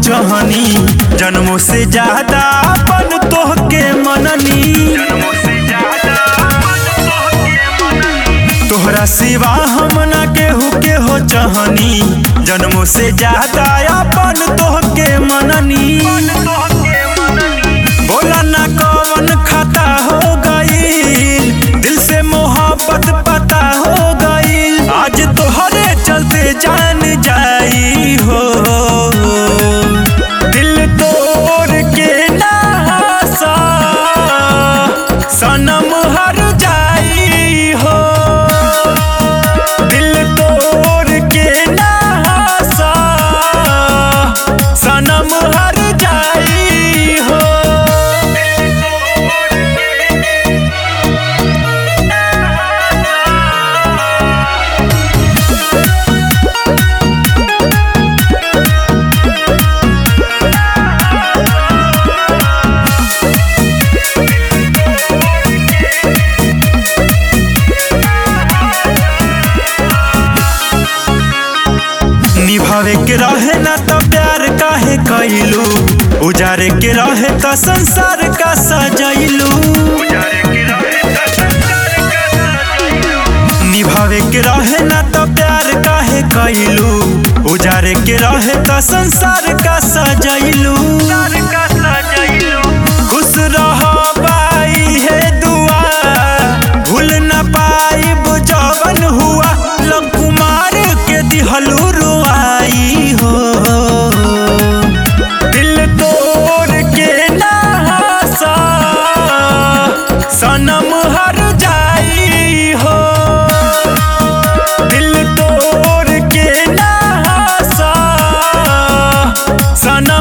चहनी जन्मों से ज्यादा अपन तोहके मननी तोहरा सिवा हम ना केहू के हो चहनी जन्मों से ज्यादा अपन तोहके मननी बोला ना कौन खाता हो गईल दिल से मोहब्बत पता हो गईल आज तोहरे चलते जान जाई हो दिल तोड़ के नासा सनम हर जाई हो दिल तोड़ के नासा सनम हर जाई हो निभावे के रहे ना तो प्यार काहे कैलू उजारे के रहे तो संसार का सजैलू निभावे के रहे ना तो प्यार काहे कैलू उजारे के रहे तो संसार का सजैलू खुश रह बाई है दुआ भूल न पाई जवन हुआ लव कुमार के दिहलू रुआई हो दिल तोड़ के नासा सनम हर जाई हो दिल तोड़ के नासा सनम